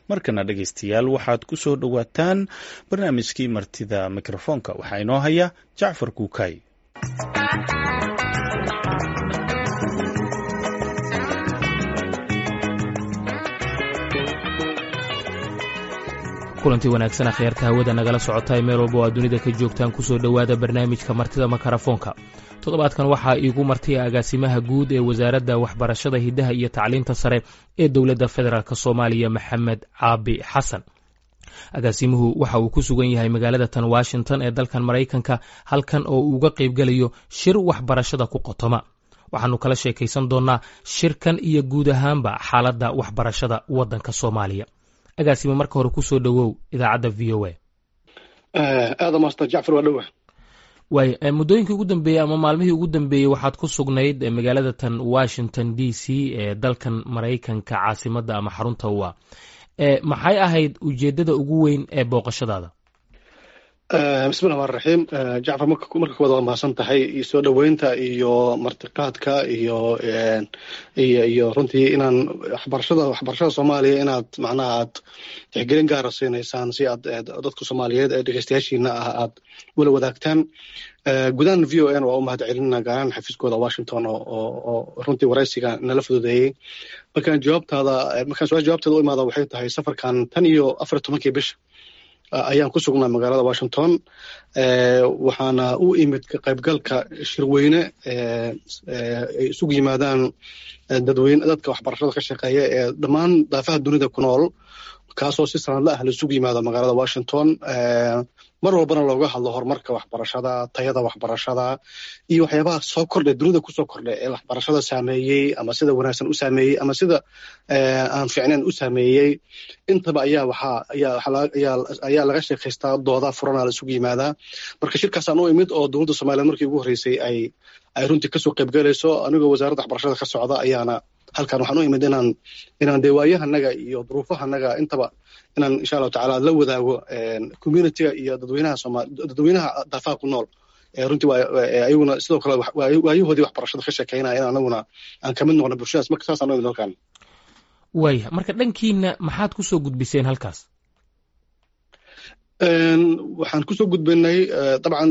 markana dhegaystayaal waxaad ku soo dhowaataan barnaamijkii martida mikrofoonka waxaa inoo haya jacfar kuukay kulantii wanaagsan akhyaarta hawada nagala socota meel walba oo aad dunida ka joogtaan kusoo dhowaada barnaamijka martida makarafoonka toddobaadkan waxaa iigu martay agaasimaha guud ee wasaaradda waxbarashada hiddaha iyo tacliinta sare ee dowladda federaalk soomaaliya maxamed caabi xasan agaasimuhu waxa uu ku sugan yahay magaalada tan washington ee dalkan maraykanka halkan oo uu uga qaybgelayo shir waxbarashada ku qotoma waxaanu kala sheekaysan doonnaa shirkan iyo guud ahaanba xaaladda waxbarashada waddanka soomaaliya agaasima marka hore kusoo dhowow idaacadda v o a aada master jacfar waa dhowa waay muddooyinkii ugu dambeeyey ama maalmihii ugu dambeeyey waxaad ku sugnayd magaalada tan washington d c ee dalkan maraykanka caasimadda ama xarunta waa maxay ahayd ujeeddada ugu weyn ee booqashadaada bismillahi rmaan raxiim jacfar marka kuwaad waa mahadsan tahay iyo soo dhoweynta iyo martiqaadka iyo iyo iyo runtii inaan waxbarashada waxbarashada soomaaliya inaad macnaha aad tixgelin gaara siinaysaan si aad dadka soomaaliyeed ee dhegeystayaashiina ah aad wala wadaagtaan gudahan v o n waa u mahad celinina gaaraan xafiiskooda washington oo runtii waraysiga nala fududeeyey markaan jawaabtaada markaan su-aal jawaabteeda u imaada waxay tahay safarkan tan iyo afar tobankii bisha ayaan ku sugnaa magaalada washington waxaana u imid ka qaybgalka shirweyne ay isugu yimaadaan dadweyne dadka waxbarashada ka shaqeeya ee dhammaan daafaha dunida ku nool kaasoo si sanadla ah laisugu yimaado magaalada washington mar walbana looga hadlo horumarka waxbarashada tayada waxbarashada iyo waxyaabaha soo kordhay dunida kusoo kordhay ee waxbarashada saameeyey ama sida wanaagsan u saameeyey ama sida aan fiicnayn u saameeyey intaba ayaa waxaa ayaa laga sheekaystaa dooda furana laisugu yimaadaa marka shirkaasaan u imid oo dowladda somaliyeed markii ugu horreysay ay ay runtii kasoo qaybgalayso anigoo wasaaradda waxbarashada ka socda ayaana halkan waxaan u imid inaan inaan dee waayahanaga iyo duruufahanaga intaba inaan insha allahu tacala la wadaago communityga iyo dadweynaha sooma dadweynaha daafaha ku nool runtii ayaguna sidoo kale waayahoodii waxbarashada ka sheekeynaya in anaguna aan kamid noqno bulshadaas marka saasaan u imid halkan waaya marka dhankiina maxaad kusoo gudbiseen halkaas waxaan kusoo gudbinay dabcan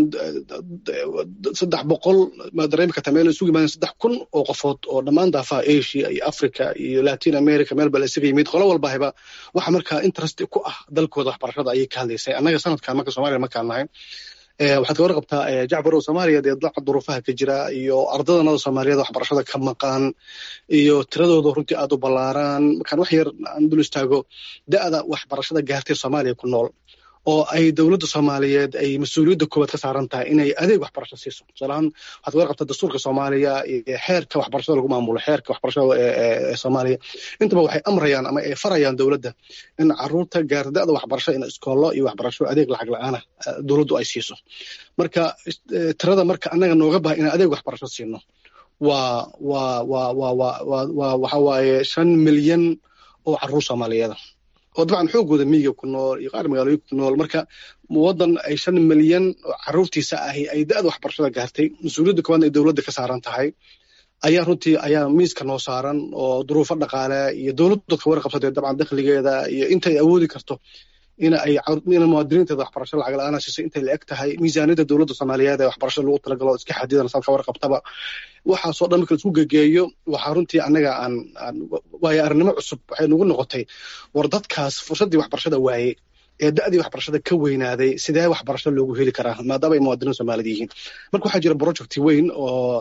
saddex boqol ma dareemi kartaa meel isugu yimaadeen saddex kun oo qofood oo dhammaan daafaha asia iyo africa iyo latin america meel bala isaga yimid qolo walbahaba waxa markaa interest ku ah dalkooda waxbarashada ayay ka hadlaysay annaga sanadkan marka somalia markaan nahay waxaad ka warqabtaa jacfar oo soomaaliya dee daca duruufaha ka jira iyo ardadanada soomaaliyeed waxbarashada ka maqan iyo tiradooda runtii aad u ballaaraan markaan wax yar aan dul istaago da'da waxbarashada gaartay soomaaliya ku nool oo ay dowladda soomaaliyeed ay mas-uuliyadda koowaad ka saaran tahay inay adeeg waxbarasho siiso tusaalahaan waxaad ka qabtaa dastuurka soomaaliya iyo xeerka waxbarashada lagu maamulo xeerka waxbarashada ee soomaaliya intaba waxay amrayaan ama ay farayaan dowladda in caruurta gaarda'da waxbarasho in iskoollo iyo waxbarasho adeeg lacag la-aana dowladdu ay siiso marka tirada marka annaga nooga bahay inaan adeeg waxbarasho siino waa waa waa waa waa waa waxa waaye shan milyan oo caruur soomaaliyeeda oo dabcan xoogooda miyiga ku nool iyo qaar magaalooyinka ku nool marka waddan ay shan milyan oo caruurtiisa ahi ay da'da waxbarashada gaartay mas-uuliyadda koowaadna ay dowladda ka saaran tahay ayaa runtii ayaa miiska noo saaran oo duruufo dhaqaale iyo dowladdu ka warqabsatay dabcan dakhligeeda iyo intay awoodi karto in ay in muwaadiniinteeda waxbarasho lacag la-aana siisay intay la eg tahay miisaaniyadda dowladda soomaaliyeed ee waxbarashada lagu talagalo iska xadidan salka warqabtaba waxaasoo dhan marka laisku gegeeyo waxaa runtii annaga aan aan waayo arnimo cusub waxay nagu noqotay war dadkaas fursaddii waxbarashada waayey ee da'dii waxbarashada ka weynaaday sidee waxbarasho loogu heli karaa maadaama ay muwaadiniin soomaaliyed yihiin marka waxaa jira project weyn oo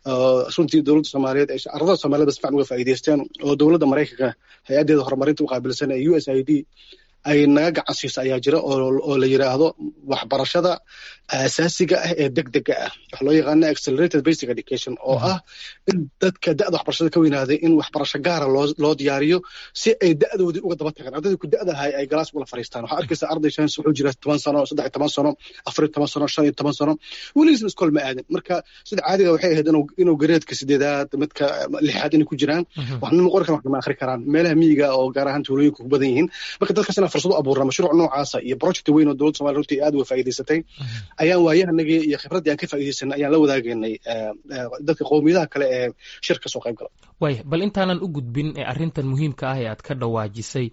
runtii dowladda soomaaliyeed ay ardada soomaaliyed si fiican uga faa'iidaysteen oo dowladda maraykanka hay-addeeda horumarinta u qaabilsan ee u s i d ay naga gacan siisa ayaa jira oo la yiraahdo waxbarashada asaasiga ah ee degdega ah waxa loo yaqaana accelerated basic education oo ah in dadka da'da waxbarashada ka weynaaday in waxbarasho gaara loo loo diyaariyo si ay da'doodii uga daba tagaan ardaydii ku da'da ahay ay galaas ula fariistaan waxaa arkaysa arday shan wuxuu jira toban sano saddex iyo toban sano afar iyo toban sano shan iyo toban sano weligiisna iskool ma aadin marka sida caadiga waxay ahayd inuu inuu gareedka sideedaad midka lixaad inay ku jiraan waxna ma qori karaan waxna ma akhri karaan meelaha miyiga oo gaar ahaan tuulooyinka ku badan yihiin marka dadkaas inaan fursad u abuurna mashruuc noocaasa iyo project weyn oo dowladda somalia runtii aad uga faa'iidaysatay ayaan waayahanagii iyo khibraddii aan ka faa'iidaysanay ayaan la wadaagaynay dadka qowmiyadaha kale ee shirka soo qayb gala waaya bal intaanan u gudbin arrintan muhiimka ah ee aad ka dhawaajisay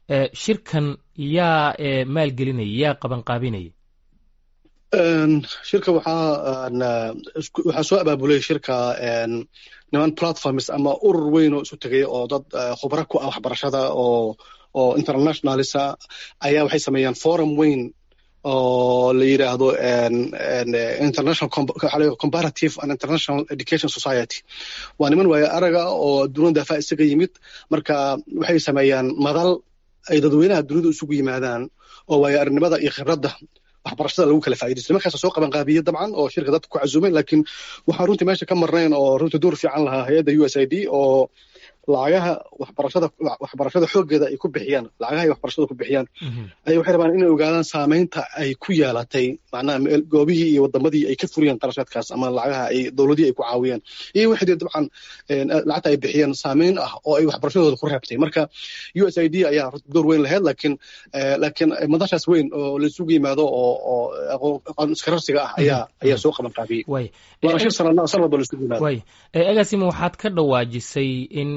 shirkan yaa maalgelinaya yaa qabanqaabinaya shirka waxaa waxaa soo abaabulay shirka niman platforms ama urur weyn oo isu tegay oo dad khubro ku ah waxbarashada oo oo internationalisa ayaa waxay sameeyaan forum weyn oo la yidhaahdo international comparative and international education society waa niman waaye araga oo adduunyada daafa isaga yimid marka waxay sameeyaan madal ay dadweynaha dunida isugu yimaadaan oo waaye aragnimada iyo khibradda waxbarashada lagu kala faa'iidaysto markaas soo qaban qaabiyey dabcan oo shirka dadka ku cazumay laakiin waxaan runtii meesha ka marnayn oo runtii door fiican lahaa hay-adda u s i d oo lacagaha waxbarashada waxbarashada xooggeeda ay ku bixiyaan lacagaha ay waxbarashada ku bixiyaan ay waxay rabaan inay ogaadaan saamaynta ay ku yeelatay macnaha goobihii iyo wadamadii ay ka furiyeen qarashaadkaas ama lacagaha ay dowladihii ay ku caawiyeen iyo waxay dabcan lacagta ay bixiyeen saamayn ah oo ay waxbarashadooda ku reebtay marka u s i d ayaa door weyn lahayd laakiin laakiin madashaas weyn oo laisugu yimaado oo oo aqoon iskararsiga ah ayaa ayaa soo qaban qaabiyey waana shir sanad sanad walba laisugu yimaado way agaasima waxaad ka dhawaajisay in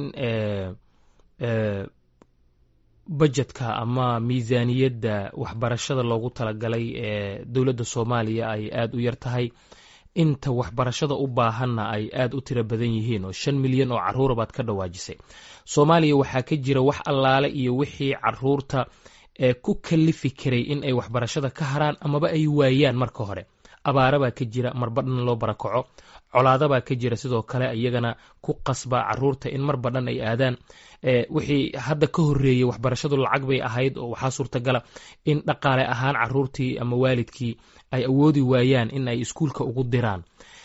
bajetka ama miisaaniyadda waxbarashada loogu talagalay ee dowladda soomaaliya ay aada u yar tahay inta waxbarashada u baahanna ay aada u tiro badan yihiin oo shan milyan oo carruura baad ka dhawaajisay soomaaliya waxaa ka jira wax allaale iyo wixii caruurta ee ku kalifi karay in ay waxbarashada ka haraan amaba ay waayaan marka hore abaara baa ka jira marbadhan loo barakaco colaada baa ka jira sidoo kale iyagana ku qasba caruurta in mar badhan ay aadaan wixii hadda ka horeeyey waxbarashadu lacag bay ahayd oo waxaa suurtagala in dhaqaale ahaan caruurtii ama waalidkii ay awoodi waayaan in ay iskuulka ugu diraan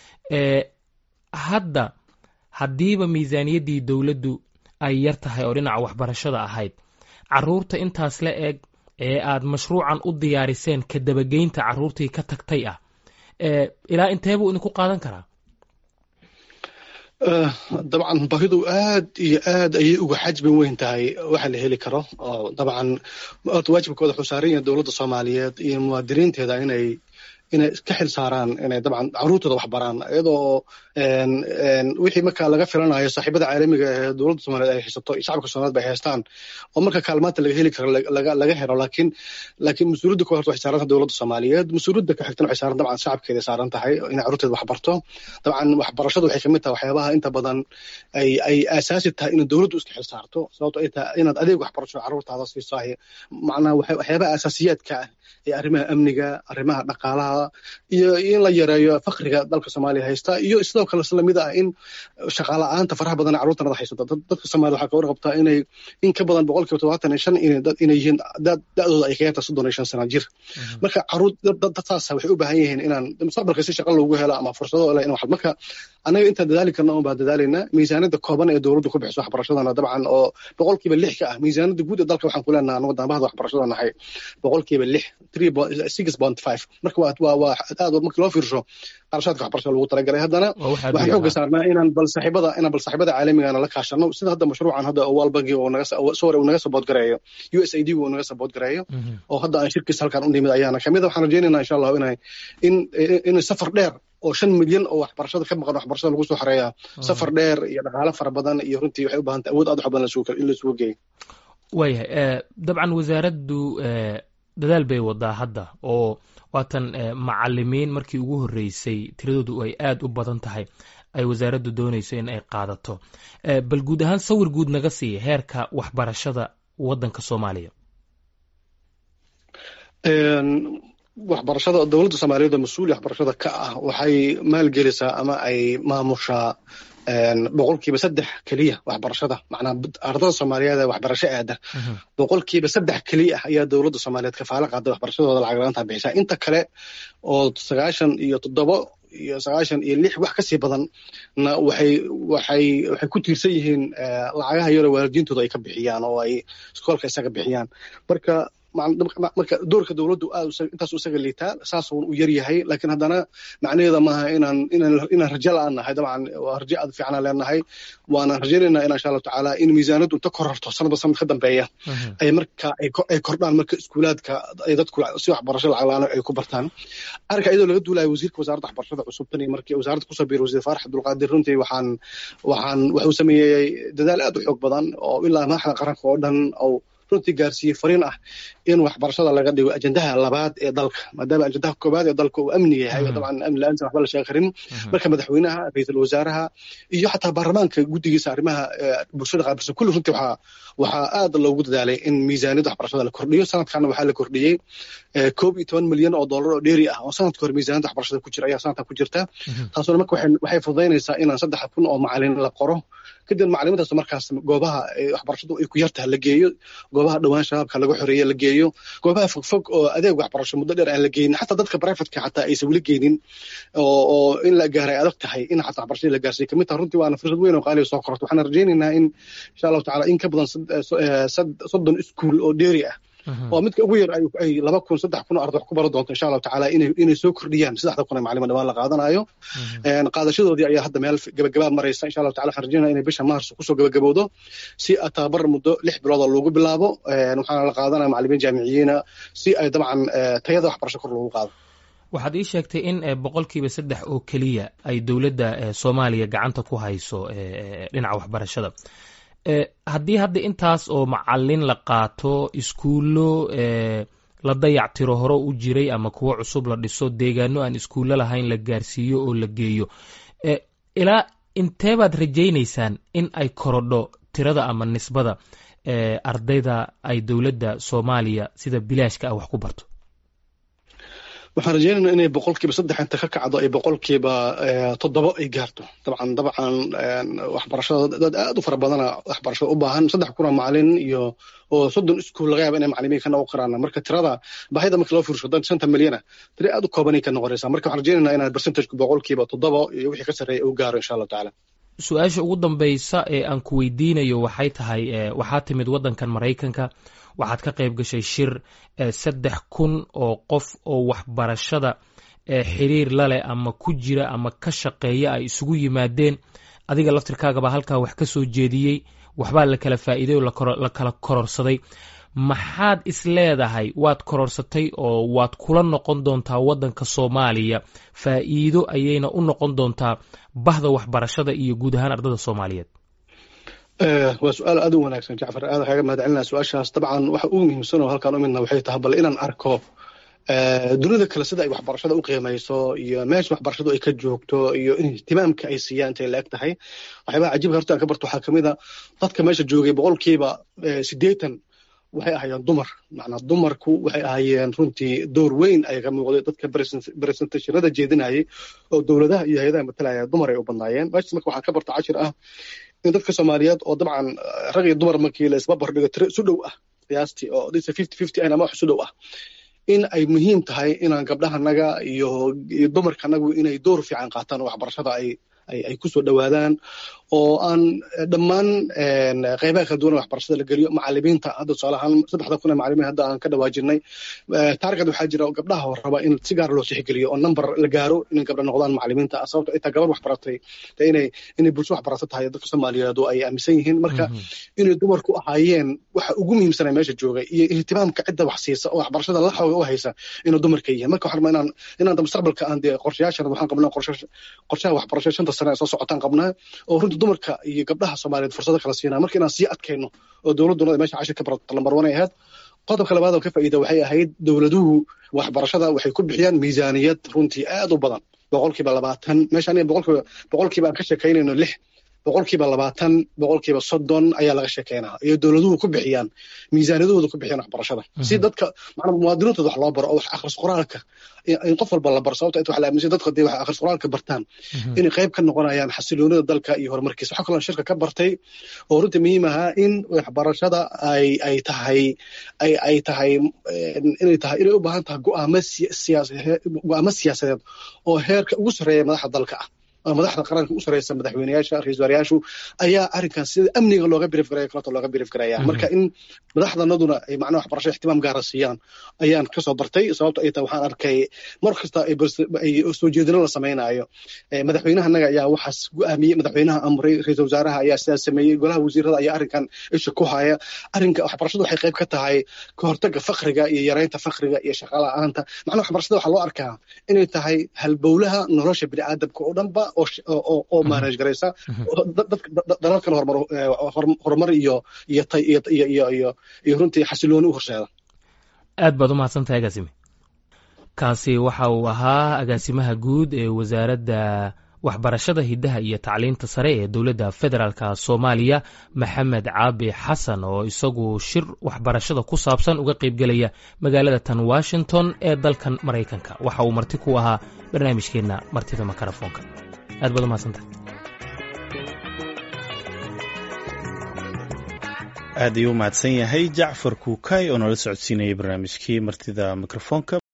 hadda haddiiba miisaaniyaddii dowladdu ay yar tahay oo dhinaca waxbarashada ahayd caruurta intaas la eg ee aad mashruucan u diyaariseen ka dabageynta caruurtii ka tagtay ah ilaa inteebuu idinku qaadan karaa dabcan bahidu aad iyo aad ayay uga xajmi weyn tahay waxa la heli karo oo dabcan waajibkooda wuxuu saaran yahay dowladda soomaaliyeed iyo muwaadiniinteeda inay inay ka xil saaraan inay dabcan caruurtooda wax baraan iyadoo wixii marka laga filanayo saaxiibada caalamiga ee dowladda soomaaliyeed ay haysato iyo shacabka soomaaliyeed bay haystaan oo marka kaalmaanta laga heli karo laga helo laakiin laakiin mas-uuliyadda ku horta waxay saaran tahay dowladda soomaaliyeed mas-uuliyadda ka xigtana waxay saaran dabcan shacabkeeda saaran tahay inay caruurteeda wax barto dabcan waxbarashadu waxay kamid tahay waxyaabaha inta badan ay ay aasaasi tahay in dowladdu iska xil saarto sababto ay tahay inaad adeeg waxbarasho caruurtaada siisahay macnaha waxyaabaha asaasiyaadka ah ee arrimaha amniga arrimaha dhaqaalaha iyo in la yareeyo fakriga dalka soomaaliya haysta iyo sidoo kale islamid ah in shaqaala-aanta faraha badan caruurtanada haysato dadka soomaliya waxaa ka warqabtaa inay in ka badan boqolkiiba todobaatan iyo shan inay yihiin da-dooda ay ka yarta soddon iyo shan sana jir marka caruur dadtaasa waxay u baahan yihiin inaan mustaqbalka si shaqa loogu helo ama fursado le in wax marka annaga intaan dadaali karna un baa dadaalayna miisaaniyadda kooban ee dowladdu ku bixiso waxbarashadana dabcan oo boqolkiiba lix ka ah miisaaniyadda guud ee dalka waxaan ku leenaha anagu dambahada waxbarashada nahay boqolkiiba lix three six point five marka waa waa aad markii loo fiirsho qarashaadka waxbarashada lagu talagalay haddana waxaan xooga saarnaa inaan bal saaxiibada inaan bal saaxiibada caalamigana la kaashano sida hadda mashruucan hadda world banki uu naga sorry uu naga support gareeyo u s a d uu naga support gareeyo oo hadda aan shirkiisa halkan u nimid ayaana kamid waxaan rajaynaynaa insha allahu inay in in safar dheer oo shan milyan oo waxbarashada ka maqan waxbarashada lagu soo xoreeyaa safar dheer iyo dhaqaale fara badan iyo runtii waxay u baahan tahay awood aad wax badan in laisugu geeyo waayahay dabcan wasaaraddu dadaal bay wadaa hadda oo waatan macalimiin markii ugu horreysay tiradoodu ay aada u badan tahay ay wasaaraddu doonayso in ay qaadato bal guud ahaan sawir guud naga siiya heerka waxbarashada waddanka soomaaliya waxbarashada dowladda soomaaliyeed oo mas-uul waxbarashada ka ah waxay maalgelisaa ama ay maamushaa boqolkiiba saddex keliya waxbarashada macnaa ardada soomaaliyeed ee waxbarasho aada boqolkiiba saddex keliya ah ayaa dowladda soomaaliyeed kafaalo qaada waxbarashadooda lacag la-aanta bixisaa inta kale oo sagaashan iyo toddobo iyo sagaashan iyo lix wax kasii badan na waxay waxay waxay ku tiirsan yihiin lacagaha yaroo waalidiintooda ay ka bixiyaan oo ay iskoolka isaga bixiyaan marka marka doorka dowladdu aad intaas isaga liitaa saas u yar yahay laakiin haddana macnaheeda maaha inaan inaan inaan rajo la-aan nahay dabcan waa rajo aad fiicnaan leenahay waanaan rajaynaynaa in insha allahu tacaala in miisaanaddu inta korarto sanadba sanad ka dambeeya ay marka ay kordhaan marka iskuulaadka ay dadku si waxbarasho lacag la-aan ay ku bartaan arrinka iyadoo laga duulayo wasiirka wasaaradda waxbarashada cusub tan iyo markii wasaaradda kusoo biiray wasiir faarax abdulqaadir runtii waxaan waxaan wuxuu sameeyey dadaal aad u xoog badan oo ilaa madaxda qaranka oo dhan oo runtii gaarsiiyey fariin ah in waxbarashada laga dhigo ajendaha labaad ee dalka maadaama ajendaha koobaad ee dalka uu amni yahay dabcan amni la-aanta waxba la sheegi karin marka madaxweynaha ra-iisul wasaaraha iyo xataa baarlamaanka guddigiisa arrimaha bulshada qaabilsan kulli runtii waxaa waxaa aad loogu dadaalay in miisaaniyadda waxbarashada la kordhiyo sanadkana waxaa la kordhiyey koob iyo toban milyan oo dollar oo dheeri ah oo sanadka hore miisaaniyadda waxbarashada ku jira ayaa sanadkan ku jirta taasuna marka waxay fududaynaysaa inaan saddex kun oo macalin la qoro kadib macalimiintaas markaas goobaha waxbarashadu ay ku yartaha la geeyo goobaha dhowaan shabaabka laga xoreeye la geeyo goobaha fogfog oo adeeg waxbarasho muddo dheer aan la geynin xataa dadka brivatka xataa aysan weli geynin oo in la gaaray adag tahay in xataa waxbarashadii la gaarsiiyo kamid taha runtii waana fursad weyn oo qaaliya soo kororto waxaan rajaynaynaa in insha allahu tacala in ka badan soddon iskuul oo dheeri ah oo midka ugu yar ay laba kun saddex kun oo arday wax ku baran doonto insha allahu tacaala inay inay soo kordhiyaan saddexda kun ee macalima dhawaan la qaadanayo qaadashadoodii ayaa hadda meel gabagabaa maraysa insha allahu tacala waxaan rajaynaya inay bisha maars kusoo gabagabowdo si tababar muddo lix bilood oo loogu bilaabo waxaana la qaadanaya macalimiin jaamiciyiina si ay dabcan tayada waxbarasho kor loogu qaado waxaad ii sheegtay in boqolkiiba saddex oo keliya ay dowladda soomaaliya gacanta ku hayso dhinaca waxbarashada haddii hadda intaas oo macalin la qaato iskuullo la dayactiro hore u jiray ama kuwo cusub la dhiso deegaano aan iskuullo lahayn la gaarsiiyo oo la geeyo ilaa inteebaad rajaynaysaan in ay korodho tirada ama nisbada ardayda ay dowladda soomaaliya sida bilaashka ah wax ku barto waxaan rajeynayna inay boqolkiiba saddex inta ka kacdo ay boqolkiiba toddoba ay gaarto dabcan dabcan waxbarashada dad aad u fara badana waxbarashada u baahan saddex kuna macalin iyo oo soddon iskuul laga yaaba inay macalimiin ka noqon karaan marka tirada baahida marka loo fiirsho dan shanta milyana tiri aad u koobanay ka noqonaysaa marka waxaan rajeynayna inaan percentagku boqolkiiba toddoba iyo wixii ka sarreeya uu gaaro insha allahu tacaala su-aasha ugu dambaysa ee aan ku weydiinayo waxay tahay waxaa timid waddankan maraykanka waxaad ka qayb gashay shir saddex kun oo qof oo waxbarashada xiriir laleh ama ku jira ama ka shaqeeya ay isugu yimaadeen adiga laftirkaagaba halkaa wax ka soo jeediyey waxbaa la kala faa'iiday oo la kala kororsaday maxaad is leedahay waad kororsatay oo waad kula noqon doontaa waddanka soomaaliya faa'iido ayayna u noqon doontaa bahda waxbarashada iyo guud ahaan ardada soomaaliyeed waa su-aal aad u wanaagsan jacfar aad kaaga mahad celinaa su-aashaas dabcan waxa ugu muhiimsan oo halkaan u midna waxay tahay bal inaan arko dunida kale sida ay waxbarashada u qiimayso iyo meesha waxbarashadu ay ka joogto iyo in ihtimaamka ay siiyaan intay la eg tahay waxyaabaha cajiibka horta aan ka barto waxaa kamid a dadka meesha joogay boqolkiiba siddeetan waxay ahaayeen dumar macnaa dumarku waxay ahaayeen runtii door weyn ay ka muuqday dadka presentationada jeedinayay oo dowladaha iyo hay-adaha matalaya dumar ay u badnaayeen meeshas marka waxaan ka barta cashir ah in dadka soomaaliyeed oo dabcan rag iyo dumar markii la isba bardhigo tiro isu dhow ah qiyaastii oo dhisa fifty fifty ahna ama wax isu dhow ah in ay muhiim tahay inaan gabdhahanaga iyo iyo dumarkanagu inay door fiican qaataan oo waxbarashada ay ay kusoo dhowaadaan oo aan dhammaan qeybaha kala duwan waxbarashada la geliyo macalimiinta hadda tusaale ahaan saddexda kun ee macalimiin hadda aan ka dhawaajinay taarget waxaa jira gabdhaha oo raba in si gaar loo tixgeliyo oo number la gaaro inay gabdha noqdaan macalimiinta sababto ay tahay gabar wax baratay inay inay bulsho wax barato tahay dadka soomaaliyeed oo ay aaminsan yihiin marka inay dumarku ahaayeen waxa ugu muhiimsana meesha jooga iyo ihtimaamka cidda wax siisa oo waxbarashada la xooga u haysa inuu dumarka yihiin marka waxaan rabaa inaan inaan mustaqbalka aan dee qorshayaashan waxaan qabnaa qorshaha waxbarasho shanta sane ee soo socotaan qabnaa oo runtii dumarka iyo gabdhaha soomaaliyeed fursado kala siinaa marka inaan sii adkayno oo dowladduna meesha cashir ka barato lambar one ay ahayd qodobka labaad oo ka faa'iida waxay ahayd dowladuhu waxbarashada waxay ku bixiyaan miisaaniyad runtii aad u badan boqolkiiba labaatan meesha aniga boqolkiiba boqolkiiba aan ka sheekaynayno lix boqolkiiba labaatan boqolkiiba soddon ayaa laga sheekeynaa iyo dowladuhu ku bixiyaan miisaaniyadahooda ku bixiyaan waxbarashada si dadka macnaa muwaadiniintooda wax loo baro oo wax akhris qoraalka in qof walba la baro sababta inta waxa la aaminsan dadka hadday wax akhris qoraalka bartaan inay qayb ka noqonayaan xasiloonida dalka iyo horumarkiisa waxaa kaloo shirka ka bartay oo runtii muhiim ahaa in waxbarashada ay ay tahay ay ay tahay inay tahay inay u baahan tahay go'aamo siyaas go'aamo siyaasadeed oo heerka ugu sarreeya madaxda dalka ah madaxda qaranka u sareysa madaxweyneyaasha ra-isul wasaarayaashu ayaa arrinkan sida amniga looga birif garaya kaleeto looga birif garaya marka in madaxdanaduna ay macnaha waxbarasho ixtimaam gaara siiyaan ayaan kasoo bartay sababto ay tahay waxaan arkay mar kasta ay soo jeedino la samaynayo madaxweynahanaga ayaa waxaas go-aamiyey madaxweynaha amray ra-isul wasaaraha ayaa sidaas sameeyey golaha wasiirada ayaa arrinkan isha ku haya arrinka waxbarashadu waxay qayb ka tahay ka hortaga fakriga iyo yareynta fakriga iyo shaqa la-aanta macnaha waxbarashada waxaa loo arkaa inay tahay halbowlaha nolosha bini'aadamka oo dhanba oo maanaj garaysa dalalkan horumar iyo iyo runtii xasilooni u horseeda aad baad u mahadsantahay agaasime kaasi waxa uu ahaa agaasimaha guud ee wasaaradda waxbarashada hiddaha iyo tacliinta sare ee dowladda federaalk soomaaliya maxamed caabi xasan oo isagu shir waxbarashada ku saabsan uga qaybgelaya magaalada tan washington ee dalkan maraykanka waxa uu marti ku ahaa barnaamijkeenna martida makarafoonka aad baad u mahadsantahay aad ayuu u mahadsan yahay jacfar kuukay oo nala socodsiinayay barnaamijkii martida mikrofoonka